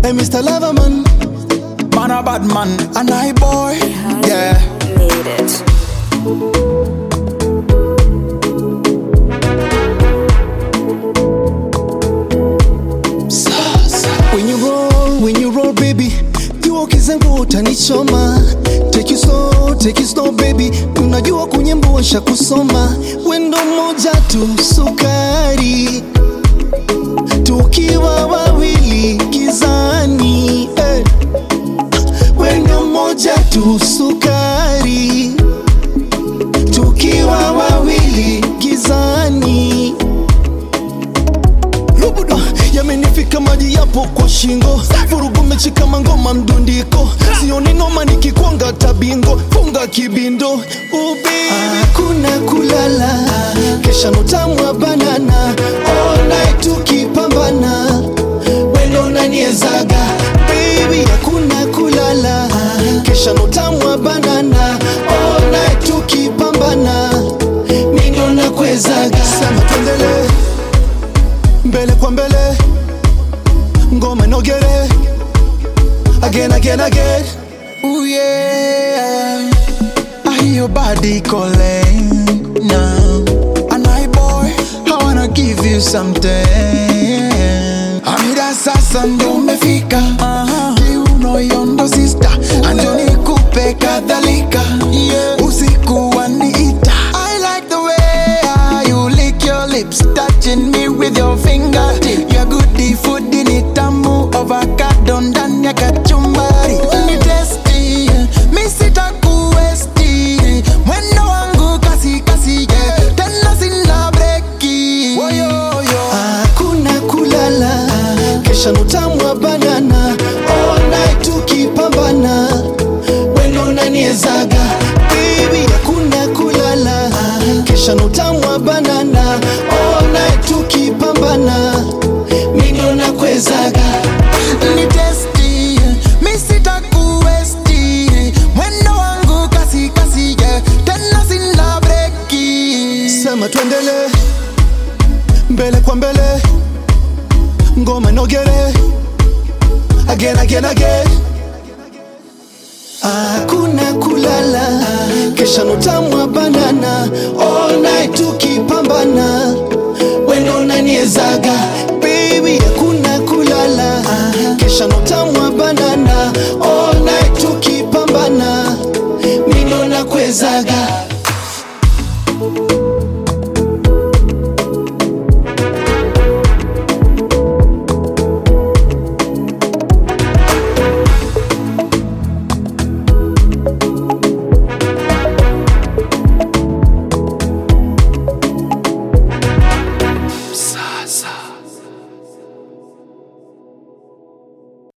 Hey, Mr. Loverman, Man a bad man, and I boy. Yeah. Made it. when you roll, when you roll baby, jua kizangu utanichoma. Take you slow, take you slow baby, unajua kunyembosha kusoma. Wendo moja tu sukari, tukiwa wawili gizani. Eh. Wendo moja tu sukari, tukiwa wawili gizani. Lubuda yamenifika maji yapo kwa shingo, vurugu mechi kama ngoma mdundiko, sioni noma nikikwanga tabingo, funga kibindo ubi hakuna kulala, kesha notamwa banana, all night tukipambana, wendo naniezaga baby, hakuna kulala, kesha notamwa banana, all night tukipambana, mindo nakwezaga, sema tuendelee mbele kwa mbele ngoma inogere again again again Ooh yeah. I hear your body calling now. And I boy, I wanna give you something. Amira sasa ndo umefika. Kiuno yondo sister. Anjo nikupe kadhalika. Usiku waniita. I like the way you lick your lips, touching me with your finger. Your goodie food in it, tamu avocado ndani ya kachumbari. Ni tasty, mi sitakuwesti. Mwendo wangu kasi kasi, yeah. Tena sina breki. Woyoyo. hakuna kulala kesha notamwa banana all night tukipambana wendo naniezaga baby hakuna kulala kesha notamwa banana all night tukipambana mindo nakwezaga Ni tasty, mi sitakuwesti. Mwendo wangu kasi kasi, yeah. Tena sina breki. sema tuendele mbele kwa mbele ngoma inogere again again again hakuna kulala kesha notamwa banana all night tukipambana wendo naniezaga